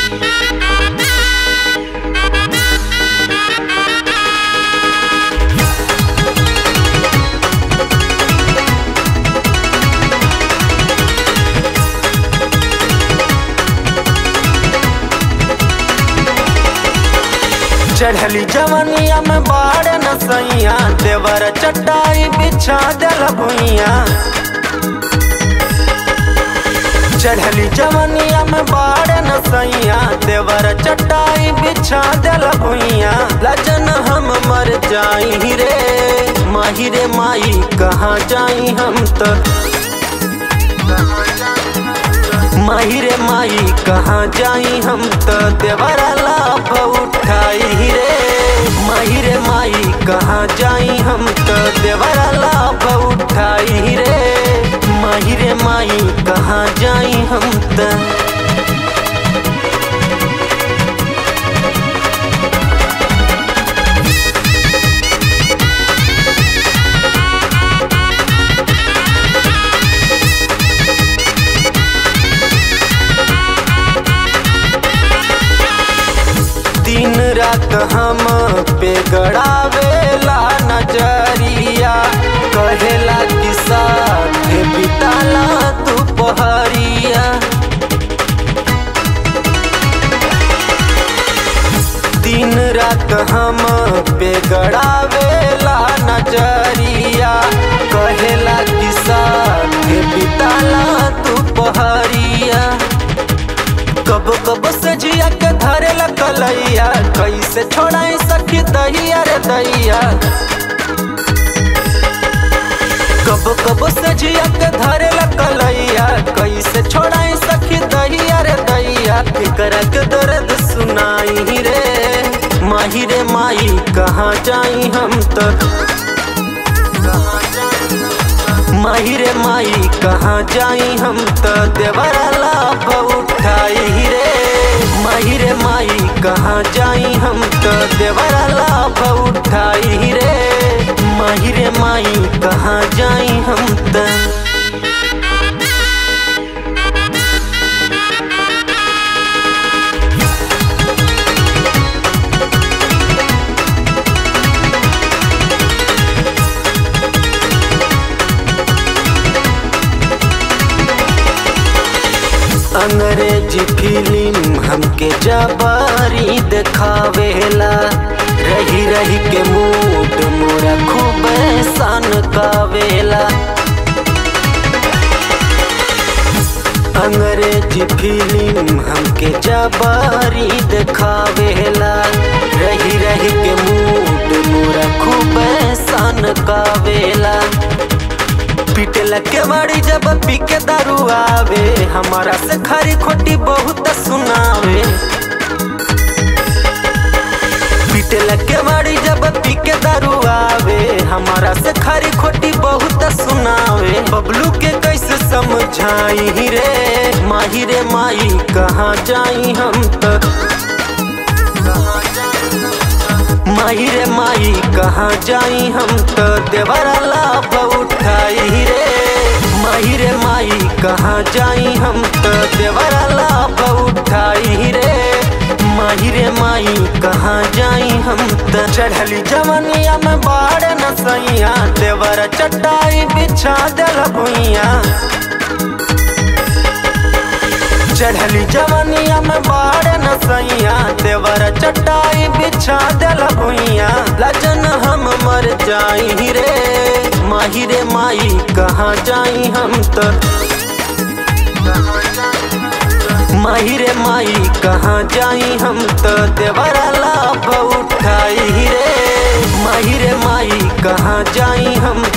चढ़ली जवनिया में बाड़ न सैया देवर चटाई बिछा दिल भुइया चढ़ली जवनिया में बाड़ न सैया देवर चटाई बिछा दिल भुइया लजन हम मर जाई रे माही रे माई कहाँ जाई हम तो माही रे माई कहाँ जाई हम तो देवरा लाभ उठाई रे माही रे माई कहाँ जाई हम तो देवरा लाभ उठाई रे माही रे माई कहाँ जाई हम तो दिन रात हम पे गड़ावेला नजरिया कहेला कि साथ बिताला दोपहरिया दिन रात हम पे गड़ावेला नजरिया कहेला कि साथ बिताला दोपहरिया कब कब से जिया के धरे कलैया कैसे छोड़ाई सखी दहिया रे दैया कब कब से जिया के धरे कलैया कैसे छोड़ाई सखी दहिया रे दैया फिकर के दर्द सुनाई रे माही रे माई कहाँ जाई हम तो माही रे माई कहाँ जाई हम तो देवरा लाभ उठाई रे माही रे माई कहाँ जाई हम तो देवरा लाभ उठाई रे माही रे माई कहाँ जाई हम तो अंग्रेजी फिल्म हमके जबारी देखावेला रही रही के मूड मोरा खूब सन कावेला अंग्रेजी फिल्म हमके जबारी देखावेला रही रही के मूड मोरा खूब सन कावेला पीटल के बाड़ी जब पी के दारू आवे हमारा से खरी खोटी बहुत सुनावे पीटल के बाड़ी जब पी के दारू आवे हमारा से खरी खोटी बहुत सुनावे बबलू के कैसे समझाई रे माही रे माई कहाँ जाई हम तो माही रे माई कहाँ जाई हम तो देवरा लाभ उठाई रे माही रे माई कहाँ जाई हम तो देवरा लाभ उठाई रे माही रे माई कहाँ जाई हम तो चढ़ली जवनिया में बाड़ न सैया देवर चटाई बिछा दिल भुइया चढ़ली जवनिया में बाड़ न सैया देवर चटाई बिछा दिल भुइया लजन हम मर जाई रे माही रे माई कहाँ जाई हम तो माही रे माई कहाँ जाई हम तो देवरा लाभ उठाई रे माही रे माई कहाँ जाई हम